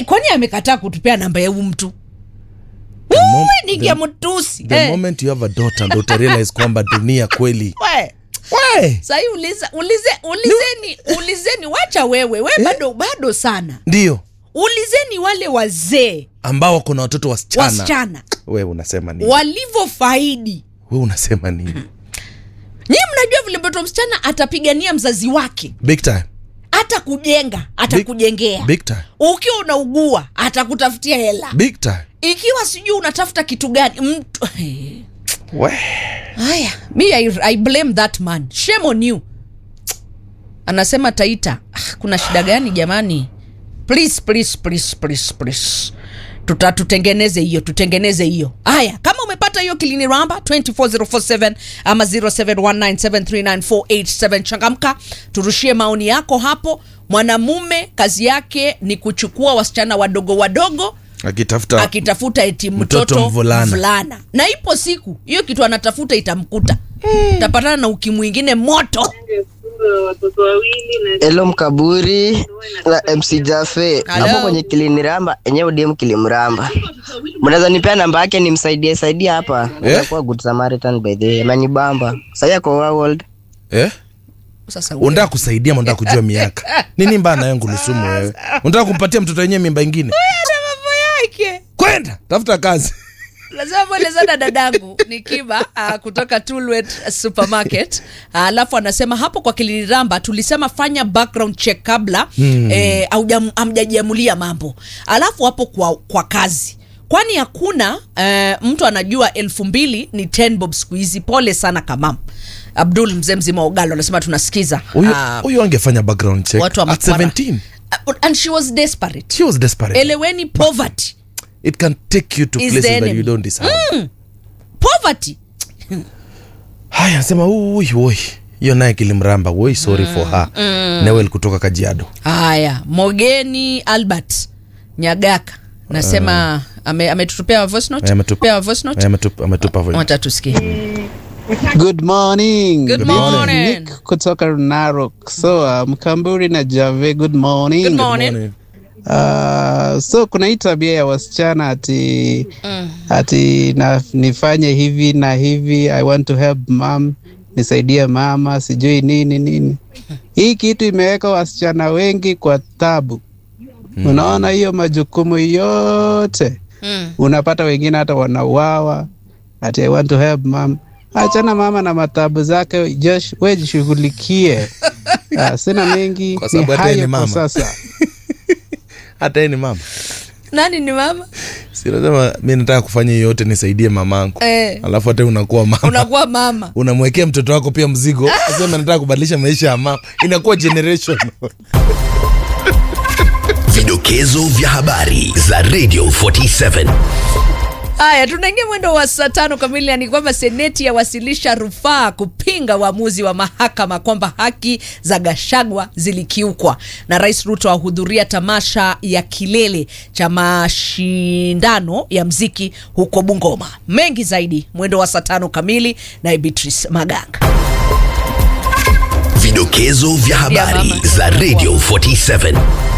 Ai, kwani amekataa kutupea namba ya huyu mtu The mom- Uwe, ningia the- mtusi the Eh, moment you have a daughter ndo utarealize kwamba dunia kweli we. we sahii uliza ulize, ulizeni ulizeni wacha wewe we bado bado sana ndio ulizeni wale wazee ambao wako na watoto wasichana wasichana we unasema nini walivyofaidi we unasema nini nyii mnajua vile mtoto msichana atapigania mzazi wake big time hata kujenga atakujengea big time ukiwa unaugua atakutafutia hela big time ikiwa sijui unatafuta kitu gani mtu we haya mi I, I blame that man shame on you anasema taita ah, kuna shida gani jamani please please please please please tuta tutengeneze hiyo tutengeneze hiyo haya kama umepata hiyo kilini ramba 24047 ama 0719739487 changamka turushie maoni yako hapo mwanamume kazi yake ni kuchukua wasichana wadogo wadogo akitafuta akitafuta eti Mtoto mtoto mvulana. mvulana na ipo siku hiyo kitu anatafuta itamkuta tapatana na uki mwingine moto watoto wawili na Hello Mkaburi na MC Jafe Hello. hapo kwenye kiliniramba enyewe DM kilimramba. Mnaweza nipea namba yake nimsaidie saidia hapa. Eh? Nitakuwa good Samaritan by the way. Amenibamba. Sasa yako world. eh? sasa unataka kusaidia unataka kujua miaka nini mbaya nayo ngulusumu wewe unataka kumpatia mtoto wenyewe mimba ingine na mambo yake kwenda tafuta kazi lazima mwelezana dadangu ni kiba uh, kutoka Tulwet supermarket alafu anasema hapo kwa kiliniramba tulisema fanya background check kabla hmm. eh, haujam- hamjajiamulia mambo alafu hapo kwa, kwa kazi kwani hakuna eh, mtu anajua elfu mbili ni 10 bob siku hizi pole sana kamam abdul mzee mzima wa ugalo anasema tunasikiza huyo Ah, huyo angefanya background check watu wa at Makwara. 17 Uh, and she was desperate she was desperate eleweni poverty it can take you to Is places the that you enemy. don't deserve poverty haya anasema ui oi hiyo naye kilimramba woi sorry for her newel kutoka kajiado haya mogeni albert nyagaka nasema ame- ametutupea voice note? Eh, ametupa- Pea voice note? Eh, ametupa- ametupa voice. wacha tusikie Good morning. Good This is morning. Nick kutoka Narok. So, uh, Mkamburi na Jave, good morning. Good morning. Morning. Uh, so kuna hii tabia ya wasichana ati ati na, nifanye hivi na hivi, I want to help mom, nisaidie mama, sijui nini nini. Hii kitu imeweka wasichana wengi kwa tabu. Unaona hiyo majukumu yote Mm. unapata wengine hata wanauawa ati I want to help mom. Achana mama na matabu zake, Josh, we jishughulikie. Ah, sina mengi, Kwa ni sababu hata yeye hayo ni kwa mama. sasa. hata yeye ni mama nani ni mama sinasema mi nataka kufanya hiyo yote nisaidie mamangu Eh. alafu hata unakuwa mama unakuwa mama unamwekea mtoto wako pia mzigo asema nataka kubadilisha maisha ya mama inakuwa generation Vidokezo vya habari za Radio 47. haya tunaingia mwendo wa saa tano kamili ni kwamba seneti yawasilisha rufaa kupinga uamuzi wa mahakama kwamba haki za gashagwa zilikiukwa na rais ruto ahudhuria tamasha ya kilele cha mashindano ya mziki huko bungoma mengi zaidi mwendo wa saa tano kamili na beatrice maganga Vidokezo vya habari mama. za Radio 47.